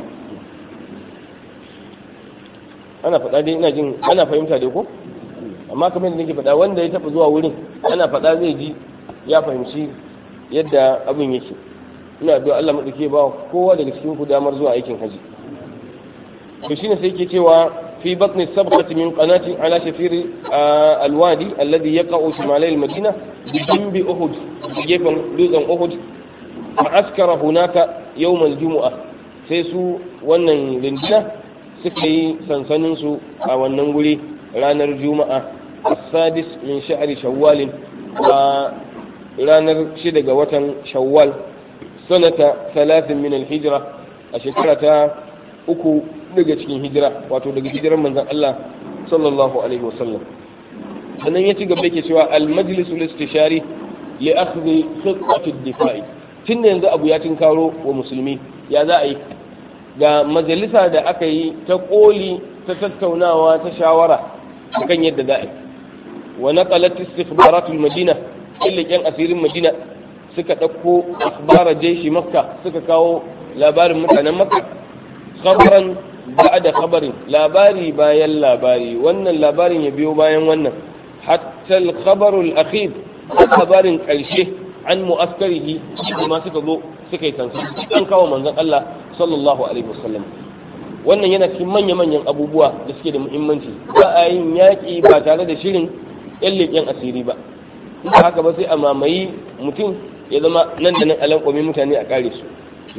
ana faɗa dai ina jin ana fahimta dai ko amma kamar yadda nake faɗa wanda ya taɓa zuwa wurin ana faɗa zai ji ya fahimci yadda abin yake ina addu'a Allah madauke ba kowa daga cikin ku damar zuwa aikin haji to shine sai yake cewa fi batni sabqati min qanati ala shafiri alwadi alladhi yaqa'u shimalai almadina bi jambi uhud gefen dutsen uhud fa askara hunaka yawm aljum'a sai su wannan rindina suka yi sansanin su a wannan guri ranar juma'a السادس من شهر شوال ranar shida ga watan shawwal sanata talatin min alhijira a shekara ta uku daga cikin hijira wato daga hijirar manzon Allah sallallahu alaihi wasallam sannan ya ci gaba yake cewa al-majlisul istishari li akhdhi khittat ad-difa'i tun yanzu abu ya tinkaro wa musulmi ya za a yi ga majalisa da aka yi ta koli ta tattaunawa ta shawara kan yadda za a yi wa naqalat istikhbaratul madina yan asirin madina suka ɗauko akhbara jeshi makka suka kawo labarin mutanen makka khabaran da khabarin labari bayan labari wannan labarin ya biyo bayan wannan hatta al-khabarul akhir labarin ƙarshe an mu'askarihi da ma suka zo suka yi tansu an kawo manzon Allah sallallahu alaihi wasallam wannan yana cikin manya-manyan abubuwa da suke da muhimmanci ba a yin yaƙi ba tare da shirin yan leƙen asiri ba in haka ba sai a mamayi mutum ya zama nan da nan alankwami mutane a kare su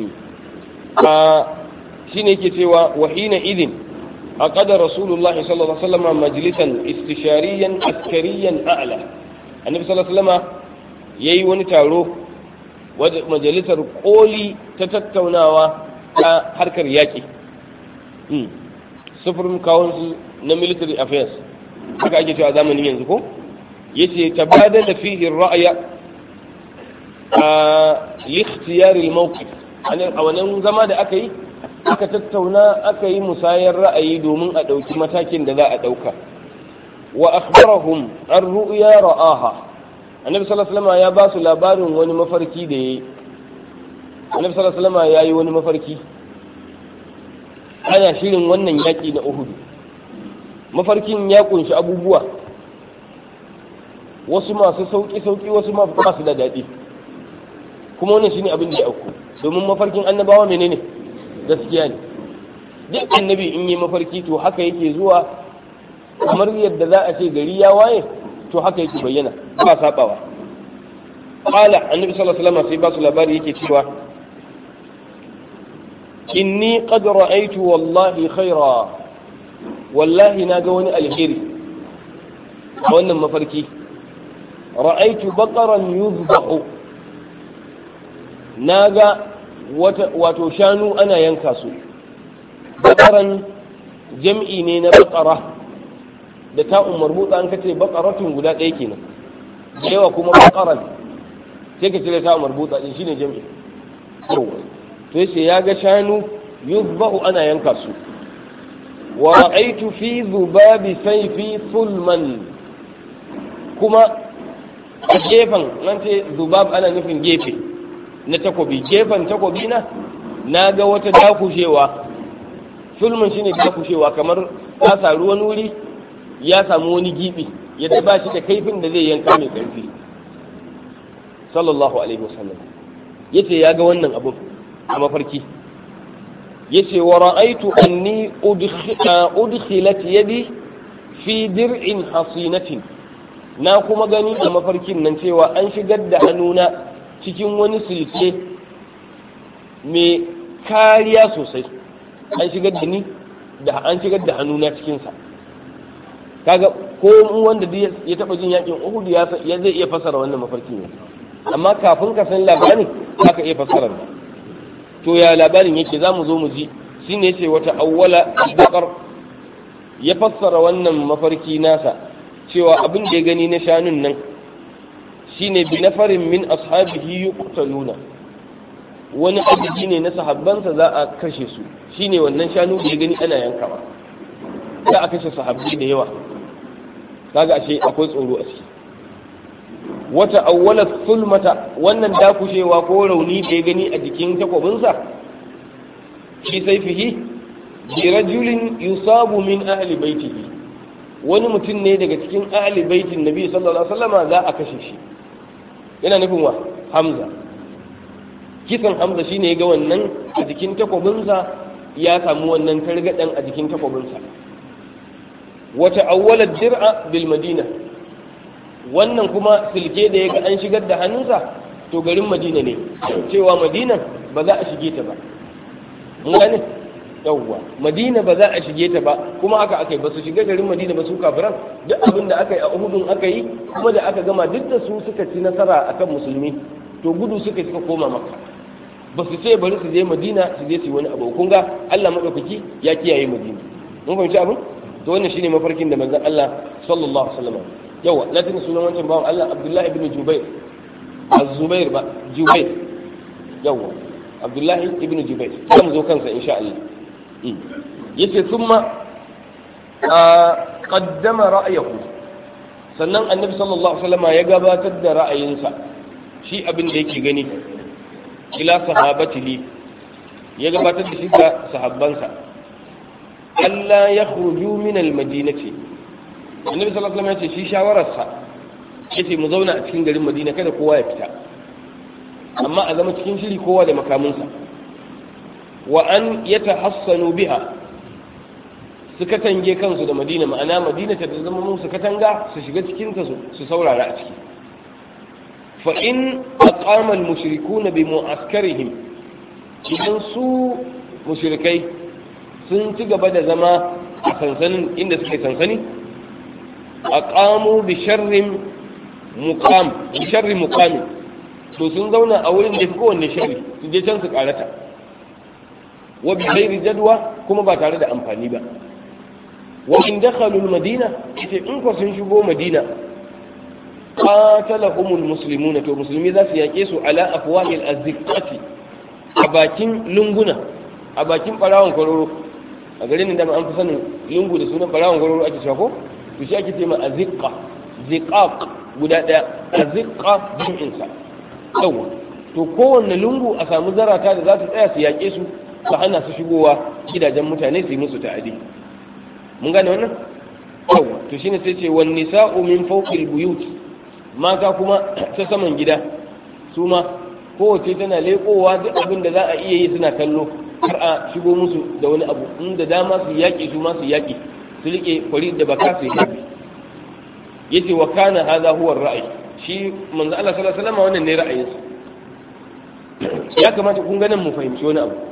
a shi ne ke cewa wahina idin a ƙadar rasulullahi sallallahu alaihi wasallam majalisan istishariyan askariyan a'la annabi sallallahu alaihi wasallam yayi wani taro majalisar koli ta tattaunawa ta harkar yaƙi sufurin council na military affairs haka ake cewa zamanin yanzu ko yace tabadala fihi ar-ra'ya a likhtiyar al-mawqif a wannan zama da aka yi aka tattauna aka yi musayar ra'ayi domin a ɗauki matakin da za a ɗauka wa akhbarahum an ru'ya ra'aha annabi sallallahu alaihi wasallam ya ba su labarin wani mafarki da yayi annabi sallallahu alaihi wasallam ya yi wani mafarki ana shirin wannan yaƙi na Uhud mafarkin ya kunshi abubuwa wasu masu sauƙi-sauƙi wasu masu da daɗi kuma wannan shine abin da ya auku domin mafarkin annabawa menene gaskiya ne duk annabi in yi mafarki to haka yake zuwa kamar yadda za a ce gari ya waye to haka yake bayyana ba sabawa qala annabi sallallahu alaihi wasallam sai ba su labari yake cewa inni qad ra'aytu wallahi khaira wallahi na ga wani alheri a wannan mafarki ra'aitu baqaran yuzbahu naga wato shanu ana yanka su baqaran jam'i ne na baqara da ta umar mutsa an kace baqaratun guda ɗaya kenan yawa kuma baqaran sai ka cire ta umar mutsa din shine jam'i to yace ya ga shanu yuzbahu ana yanka su wa ra'aitu fi dhubabi sayfi sulman kuma a gefen nan ce zubab ana nufin gefe na takobi gefen takobi na na ga wata dakushewa sulmun shine dakushewa kamar ta saru wani wuri ya samu wani gibi yadda ba shi da kaifin da zai yanka mai karfi sallallahu alaihi wasallam yace ya ga wannan abu a mafarki yace wa ra'aitu anni udkhilat yadi fi dir'in hasinatin na kuma gani a mafarkin nan cewa an shigar da hannuna cikin wani silke mai kariya sosai an shigar da ni da an shigar da hannuna cikinsa kaga ko wanda ya taba jin yakin uhud ya zai iya fasara wannan mafarkin ne amma kafin ka san labarin ka iya fasara to ya labarin yake za mu zo mu ji shine yace wata awwala bakar ya fassara wannan mafarki nasa cewa abin da ya gani na shanun nan shine bi nafarin min ashabihi yuqtaluna wani adadi ne na sahabbansa za a kashe su shine wannan shanu da ya gani ana yankawa za a kashe sahabbai da yawa kaga ashe akwai tsoro a ciki wata awwala sulmata wannan dakushewa ko rauni da ya gani a jikin takwabinsa shi saifihi bi rajulin yusabu min ahli baitihi wani mutum ne daga cikin ahli baitin nabi sallallahu alaihi wasallama za a kashe shi yana nufin wa hamza kisan hamza shine ya ga wannan a jikin takwabinsa ya samu wannan targaɗen a jikin takwabinsa wata awwalar dir'a bil madina wannan kuma silke da ya ga an shigar da hannunsa to garin madina ne cewa madina ba za a shige ta ba mun gane yawwa madina ba za a shige ta ba kuma haka aka yi ba su shiga garin madina ba su kafiran duk abin da aka yi a uhudun aka yi kuma da aka gama duk da su suka ci nasara akan musulmi to gudu suka suka koma makka ba su ce bari su je madina su je su yi wani abu kun ga Allah madaukaki ya kiyaye madina mun fahimci abin to wannan shine mafarkin da manzon Allah sallallahu alaihi wasallam yawa na tuna sunan wancan bawan Allah Abdullahi ibn Jubair az-Zubair ba Jubair yawa Abdullahi ibn Jubair zamu zo kansa insha Allah yace thumma qaddama ra'ayahu sannan annabi sallallahu alaihi wasallam ya gabatar da ra'ayinsa shi abin da yake gani ila sahabatihi ya gabatar da shi ga sahabbansa Allah ya khruju min al-madinati annabi sallallahu alaihi wasallam ya ce shi shawararsa yace mu zauna a cikin garin Madina kada kowa ya fita amma a zama cikin shiri kowa da makaminsa wa an yatahassanu biha su katange kansu da Madina ma'ana Madina ta zama musu katanga su shiga cikin ta su saurara a ciki fa in aqama al-mushrikuna bi mu'askarihim idan su mushrikai sun ci gaba da zama a sansanin inda suke sansani a kamo bi sharrin mukam bi sharrin mukami to sun zauna a wurin da fi kowanne sharri su je can su karata wa bi ghairi jadwa kuma ba tare da amfani ba wa in dakhalu madina ita in ko sun shigo madina qatalahumul muslimuna to musulmi za su yake su ala afwahil azziqati a bakin lunguna a bakin barawon kwaroro a garin da an fi sanin lungu da sunan barawon gwaroro ake shako to shi ake ce ma azziqa ziqaq guda daya azziqa jam'in sa yawa to kowanne lungu a samu zarata da za su tsaya su yaƙe su su hana su shigowa gidajen mutane su yi musu ta'adi mun gane wannan yawa to shine sai ce wan nisa'u min fawqil buyut mata kuma ta saman gida su ma kowace tana leƙowa duk abin da za a iya yi suna kallo har a shigo musu da wani abu inda dama su yaƙi su ma su yaƙi su riƙe kwari da baka su yaƙi yace wa kana hadha huwa ra'ayi shi manzo Allah sallallahu alaihi wasallam wannan ne ra'ayinsa ya kamata kun ganin mu fahimci wani abu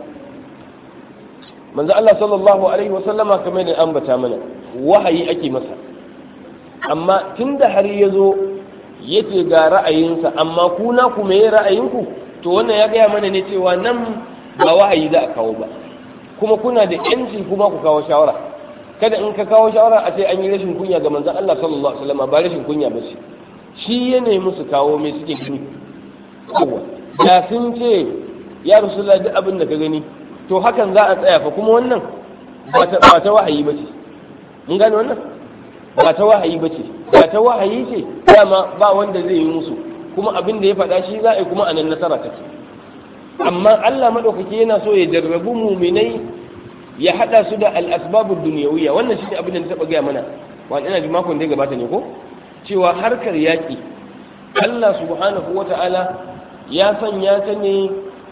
manzo Allah sallallahu alaihi wasallama kamar da ambata mana wahayi ake masa amma tunda har ya zo yace ga ra'ayinsa amma ku na ku me ra'ayinku to wannan ya gaya mana ne cewa nan ba wahayi za a kawo ba kuma kuna da yanci kuma ku kawo shawara kada in ka kawo shawara a ce an yi rashin kunya ga manzon Allah sallallahu alaihi wasallam ba rashin kunya ba ce shi ya nemi su kawo me suke gani yawa da sun ce ya rasulullah duk abin da ka gani to hakan za a tsaya fa kuma wannan ba ta wahayi ba ce mun gane wannan ba ta wahayi ba ce ba ta wahayi ce dama ba wanda zai yi musu kuma abin da ya faɗa shi za a yi kuma a nan nasara take amma Allah maɗaukaki yana so ya jarrabu muminai ya haɗa su da al'asbabu duniyawiya wannan shi ne abin da na taɓa gaya mana wani ina ji makon da ya gabata ne ko cewa harkar yaƙi Allah subhanahu wa ta'ala ya sanya ta ne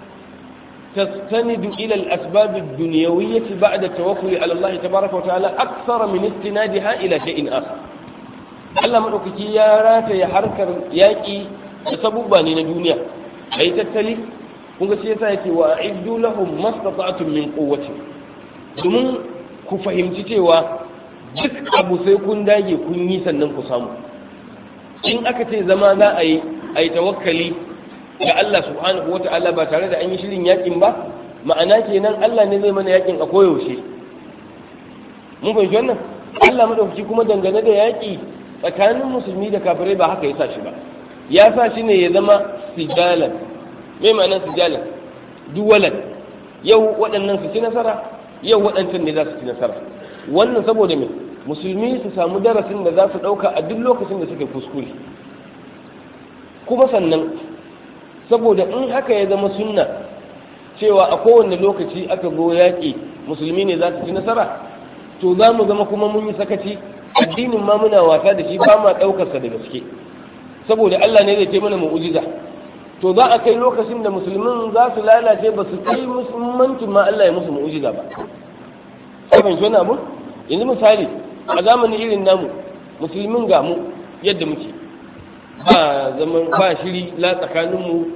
تستند إلى الأسباب الدنيوية بعد التوكل على الله تبارك وتعالى أكثر من استنادها إلى شيء آخر Allah maɗaukaki ya rataya harkar yaƙi da sabubba ne na duniya a yi tattali kun ga shi yasa yake wa a'iddu lahum mastata'tum min quwwati domin ku fahimci cewa duk abu sai kun dage kun yi sannan ku samu in aka ce zama za a yi a yi tawakkali ga Allah subhanahu wata'ala ba tare da an yi shirin yakin ba ma'ana kenan Allah ne zai mana yakin a koyaushe mun fahimci wannan Allah madaukaki kuma dangane da yaki tsakanin musulmi da kafirai ba haka ya sa shi ba ya sa shi ne ya zama sijalan mai ma'ana sijalan duwalan yau waɗannan su ci nasara yau waɗancan ne za su ci nasara wannan saboda me musulmi su samu darasin da za su ɗauka a duk lokacin da suke kuskure kuma sannan saboda in haka ya zama sunna cewa a kowane lokaci aka go yaƙi musulmi ne za su ci nasara to za mu zama kuma mun yi sakaci addinin ma muna wasa da shi ba ma ɗaukarsa da gaske saboda Allah ne zai ce mana mu'ujiza to za a kai lokacin da musulmin za su lalace ba su kai musulmancin ma Allah ya musu mu'ujiza ba sai ban wani abu yanzu misali a zamanin irin namu musulmin ga mu yadda muke ba zaman ba shiri la tsakanin mu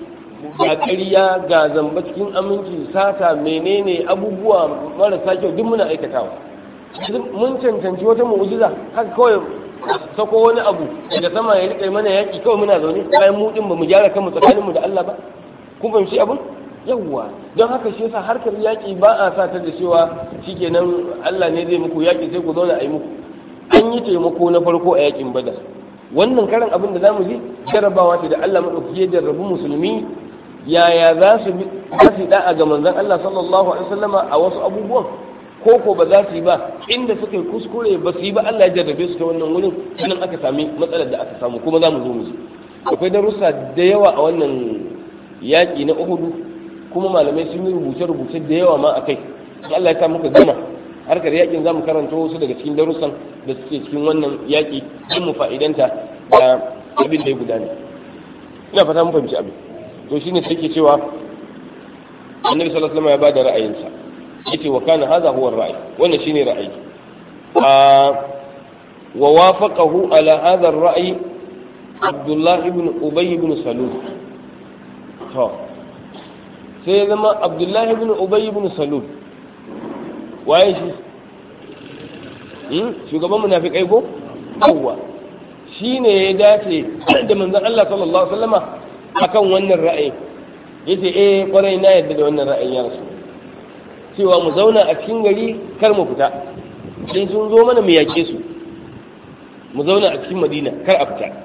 ga ƙarya ga zamba cikin aminci sata menene abubuwa marasa kyau duk muna aikatawa mun cancanci wata mu'jiza haka kawai sako wani abu daga sama ya rike mana yaki kawai muna zaune bayan mu din bamu gyara kanmu tsakaninmu da Allah ba kun fahimci abun yawwa don haka shi yasa harkar yaki ba a sa ta da cewa shikenan Allah ne zai muku yaki sai ku zauna a yi muku an yi taimako na farko a yakin badar wannan karan abin da zamu ji jarabawa ce da Allah madaukaki ya jarrabu musulmi yaya za su bi za su da'a ga manzon Allah sallallahu alaihi wasallama a wasu abubuwan ko ko ba za su yi ba inda suka yi kuskure ba su yi ba Allah ya jarrabe su ta wannan wurin nan aka sami matsalar da aka samu kuma za mu zo mu ji akwai darussa da yawa a wannan yaƙi na Uhudu kuma malamai sun yi rubuce-rubuce da yawa ma akai Allah ya sa muka gama harkar yakin za mu karanta wasu daga cikin darussan da suke cikin wannan yaƙi don mu fa'idanta da abin da ya gudana ina fata mun fahimci abin to shine sai ke cewa annabi sallallahu alaihi wasallam ya bada ra'ayinsa yace wa kana hadha huwa ar-ra'y wannan shine ra'ayi wa wafaqahu ala hadha ar-ra'y Abdullah ibn Ubay ibn Salul to sai ya zama Abdullah ibn Ubay ibn Salul waye shi shugaban munafikai ko yawwa shi ne ya dace da manzon Allah sallallahu alaihi wasallama akan wannan ra'ayi yace eh kwarai na yadda da wannan ra'ayin ya rasu cewa mu zauna a cikin gari kar mu fita sai sun zo mana mu yake su mu zauna a cikin madina kar a fita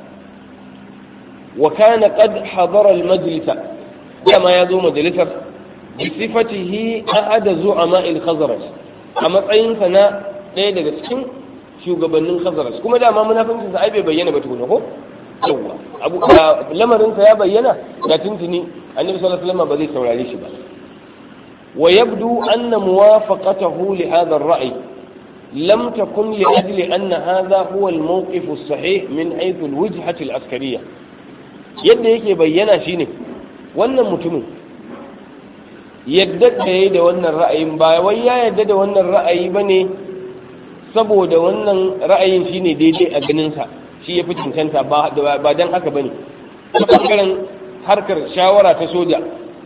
wa kana qad hadara al majlisa dama ya zo majalisar bi sifatihi ahada zu'ama al khazraj a matsayinsa na ɗaya daga cikin shugabannin khazraj kuma dama munafincin sa ai bai bayyana ba tukuna ko yawa abu lamarin sa ya bayyana da tuntuni annabi sallallahu alaihi wasallam ba zai saurare shi ba wa yabdu anna muwafaqatahu li hadha ar-ra'i lam takun li ajli anna hadha huwa al-mawqif as-sahih min haythu al-wajhah al-askariyah yadda yake bayyana shine wannan mutumin yadda da yayi da wannan ra'ayin ba wai ya yadda da wannan ra'ayi bane saboda wannan ra'ayin shine daidai a ganinsa shi ya fi cancanta ba dan haka bane ta bangaren harkar shawara ta soja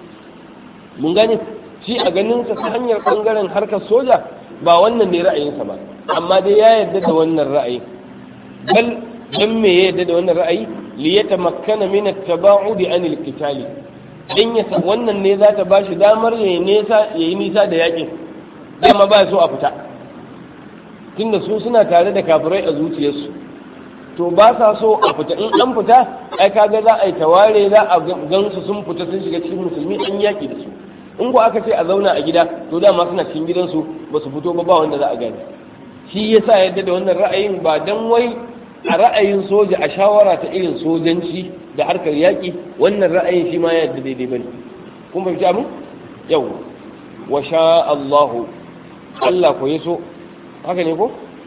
mun gane shi a ganinsa ta hanyar bangaren harkar soja ba wannan ne ra'ayinsa ba amma dai ya yarda da wannan ra'ayi bal dan me ya yarda da wannan ra'ayi li yatamakkana min at-taba'udi an al-qitali dan ya wannan ne za ta bashi damar yayi nisa yayi nisa da yakin dama ba so a fita tunda su suna tare da kafirai a zuciyarsu to ba sa so a fita in an fita ai kaga za a yi taware za a gansu sun fita sun shiga cikin musulmi an yaki da su in ko aka ce a zauna a gida to dama suna cikin gidansu ba su fito ba ba wanda za a gani shi yasa yadda da wannan ra'ayin ba dan wai a ra'ayin soja a shawara ta irin sojanci da harkar yaƙi wannan ra'ayin shi ma ya yadda daidai bane kun fahimci abin yau wa sha Allahu Allah ko yaso haka ne ko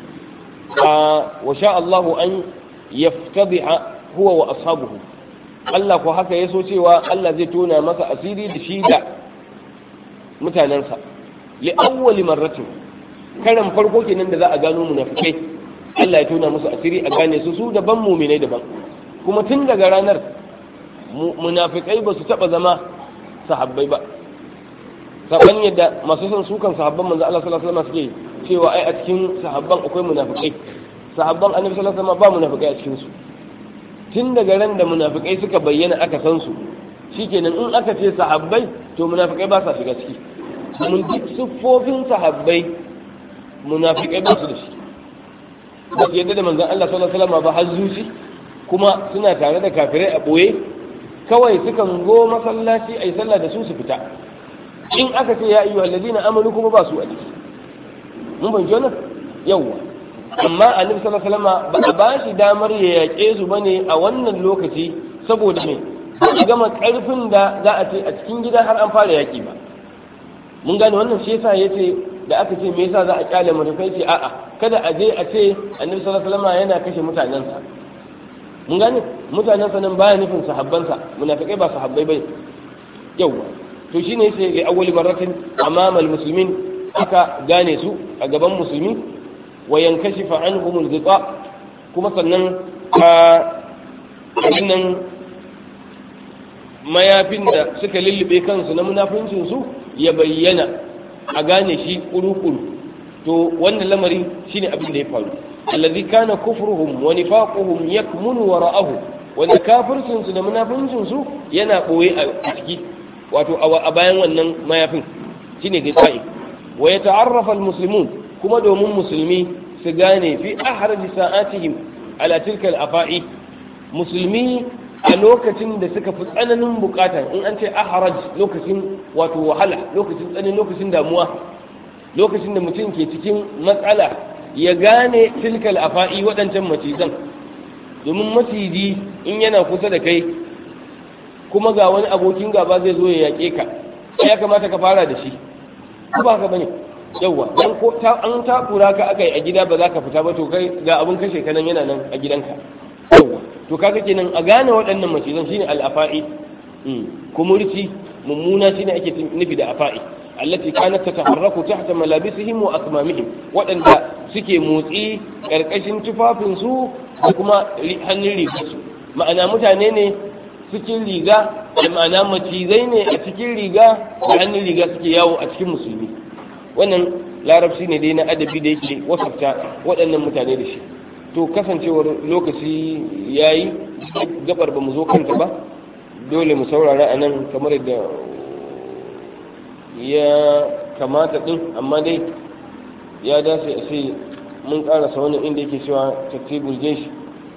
wa sha Allahu an yaftadi'a huwa wa ashabuhu Allah ko haka yaso cewa Allah zai tona masa asiri da shi da mutanensa li awwali marratin karan farko kenan da za a gano munafikai Allah ya tona musu asiri a gane su su daban muminai daban kuma tun daga ranar munafikai ba su taba zama sahabbai ba saban yadda masu son sukan sahabban manzo Allah sallallahu alaihi wasallam suke cewa ai a cikin sahabban akwai munafikai sahabban annabi sallallahu alaihi wasallam ba munafikai a cikin su tun daga ran da munafikai suka bayyana aka san su shikenan in aka ce sahabbai to munafikai ba sa shiga ciki mun duk siffofin sahabbai munafikai ba su da shi ba su yadda da manzon Allah sallallahu alaihi wasallam ba har zuci kuma suna tare da kafirai a boye kawai sukan zo masallaci ai sallah da su su fita in aka ce ya ayyuhal ladina amanu kuma ba su a ciki mun ban jona yawa amma annabi sallallahu alaihi wasallam ba a ba shi damar ya yaƙe su bane a wannan lokaci saboda me ba gama karfin da za a ce a cikin gida har an fara yaƙi ba mun gane wannan shi yasa yace da aka ce me yasa za a kyale munafikai ce a'a kada a je a ce annabi sallallahu alaihi wasallam yana kashe mutanensa mun gane mutanensa nan baya nufin sahabbansa munafikai ba sahabbai bai yawa to shine yace ga awwali marratin amama almuslimin aka gane su a gaban musulmi wa yankashifa anhum alghita kuma sannan a nan mayafin da suka lullube kansu na munafincin su ya bayyana a gane shi kuru-kuru to wannan lamari shine abin da ya faru allazi kana kufruhum wa nifaquhum yakmunu wara'ahu wanda kafircin su da munafincin su yana boye a ciki wato a bayan wannan mayafin shine gaskiya wa yata'arrafa almuslimun kuma domin musulmi su gane fi ahraj sa'atihim ala tilka al-afa'i musulmi a lokacin da suka fi tsananin bukata in an ce ahraj lokacin wato wahala lokacin tsananin lokacin damuwa lokacin da mutum ke cikin matsala ya gane tilkal afa'i waɗancan macizan domin maciji in yana kusa da kai kuma ga wani abokin gaba zai zo ya yaƙe ka ya kamata ka fara da shi ko ba ka bane yawwa dan ko an takura ka akai a gida ba za ka fita ba to kai ga abin kashe ka nan yana nan a gidanka yawwa to kaga kenan a gane waɗannan macizan shine al-afa'i kumurci mummuna shine ake nufi da afa'i التي كانت تتحرك تحت ملابسهم وأكمامهم وأن suke motsi ƙarƙashin tufafinsu da kuma hannun rigarsu ma'ana mutane ne cikin riga da ma'ana macizai ne a cikin riga da hannun riga suke yawo a cikin musulmi wannan larabci ne dai na adabi da yake wasafta waɗannan mutane da shi to kasancewar lokaci ya yi gabar ba mu zo kanta ba dole mu saurara a nan kamar yadda ya kamata din amma dai ya dace a ce mun karasa wannan inda yake cewa tattibul jeshi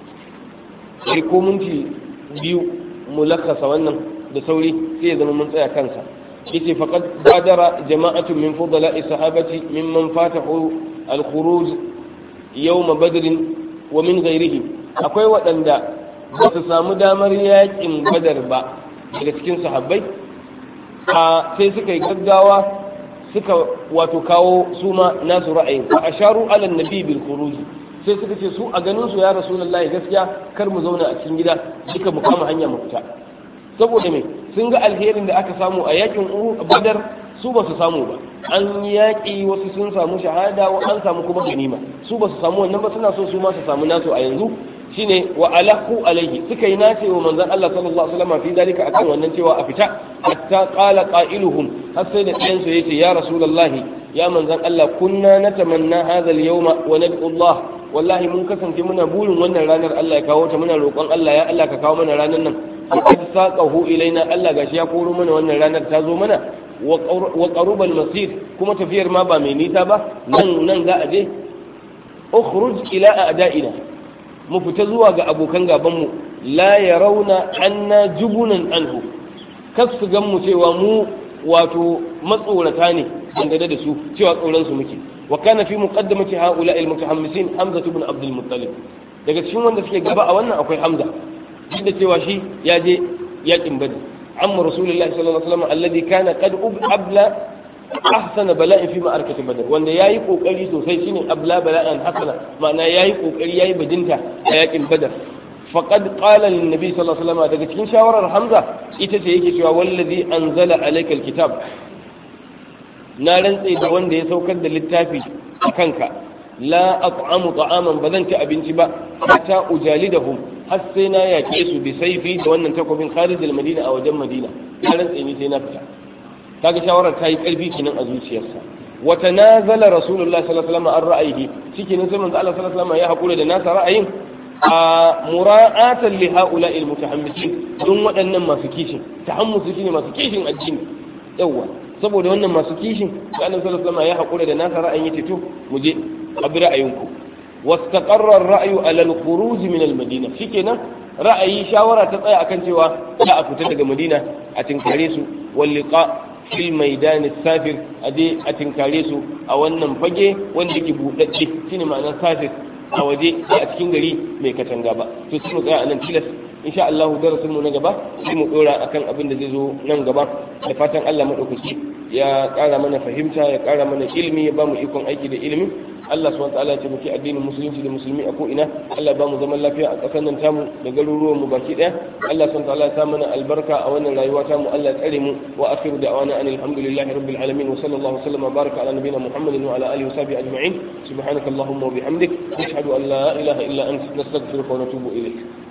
sai ko minti biyu mu lakasa wannan da sauri sai ya zama mun tsaya kansa yace faqad badara jama'atu min fudala'i sahabati mimman fatahu al-khuruj yawm badr wa min ghairihi akwai waɗanda ba su samu damar yakin badar ba daga cikin sahabbai a sai suka yi gaggawa suka wato kawo su ma nasu ra'ayin fa asharu ala nabi bil khuruj sai suka ce su a ganin su ya rasulullahi gaskiya kar mu zauna a cikin gida duka mu kama hanya mu fita saboda me sun ga alherin da aka samu a yakin badar su ba su samu ba an yaƙi wasu sun samu shahada an samu kuma ganima su ba su samu wannan ba suna so su ma su samu nasu a yanzu shine wa alahu alaihi suka yi nace wa manzon Allah sallallahu alaihi wasallam fi dalika akan wannan cewa a fita hatta qala qailuhum har sai da ɗayan su yace ya rasulullahi ya manzon Allah kunna natamanna hadha al-yawma wa nad'u Allah wallahi mun kasance muna burin wannan ranar Allah ya kawo ta muna roƙon Allah ya Allah ka kawo mana ranar nan qad saqahu ilaina Allah gashi ya koro mana wannan ranar ta zo mana wa qaruba al-masir kuma tafiyar ma ba mai nisa ba nan nan za a je ukhruj ila a'da'ina mu fita zuwa ga abokan gabanmu la ya rauna anna jubunan anhu kas su gan mu cewa mu wato matsorata ne dangane da su cewa tsoron su muke wa kana fi muqaddamati haula al mutahammisin hamza ibn abd al muttalib daga cikin wanda suke gaba a wannan akwai hamza duk da cewa shi ya je yakin badr amma rasulullahi sallallahu alaihi wasallam alladhi kana qad abla ahsana bala'in fi ma'arkati badar wanda yayi kokari sosai shine abla bala'an hasana ma'ana yayi kokari yayi bajinta a yakin badar faqad qala lin nabi sallallahu alaihi wasallam daga cikin shawarar hamza ita ce yake cewa wallazi anzala alayka alkitab na rantse da wanda ya saukar da littafi a kanka la at'amu ta'aman ba zan ci abinci ba hatta ujalidahum har sai na yake su bi saifi da wannan takobin kharij al-madina a wajen madina na rantse ni sai na fita kaga shawarar ta yi ƙarfi kenan a zuciyarsa wa tanazala rasulullahi sallallahu alaihi wasallam an ra'ayihi cikin sai manzo Allah sallallahu alaihi wasallam ya hakura da nasa ra'ayin a mura'atan li ha'ula'il mutahammisin don waɗannan masu kishin tahammusu shine masu kishin addini yawa saboda wannan masu kishin sai Allah sallallahu alaihi wasallam ya hakura da nasa ra'ayin yace to mu je abi ra'ayinku واستقر الرأي على الخروج من المدينة شكنا رأي شاورة تطيع أكن سوى لا أفتت مدينة أتنكريس واللقاء fil maidani safir a je a tinkare su a wannan fage wanda yake buɗaɗɗe shine ma'anar safir a waje a cikin gari mai katanga ba to sai mu tsaya a nan tilas insha Allah darasin mu na gaba sai mu dora akan abin da zai zo nan gaba da fatan Allah madaukaki ya ƙara mana fahimta ya ƙara mana ilimi ya ba mu ikon aiki da ilimi Allah subhanahu wataala ya taimaki addinin musulunci da musulmi a ko'ina Allah ba mu zaman lafiya a ƙasar nan tamu da garuruwan mu baki ɗaya Allah subhanahu wataala ya sa mana albarka a wannan rayuwa tamu Allah ya tsare mu wa akhiru da'wana anil hamdulillahi rabbil alamin wa sallallahu alaihi wa sallam wa baraka ala nabiyyina muhammadin wa ala alihi wa sahbihi ajma'in subhanakallahumma wa bihamdik nashhadu an la ilaha illa anta nastaghfiruka wa natubu ilayk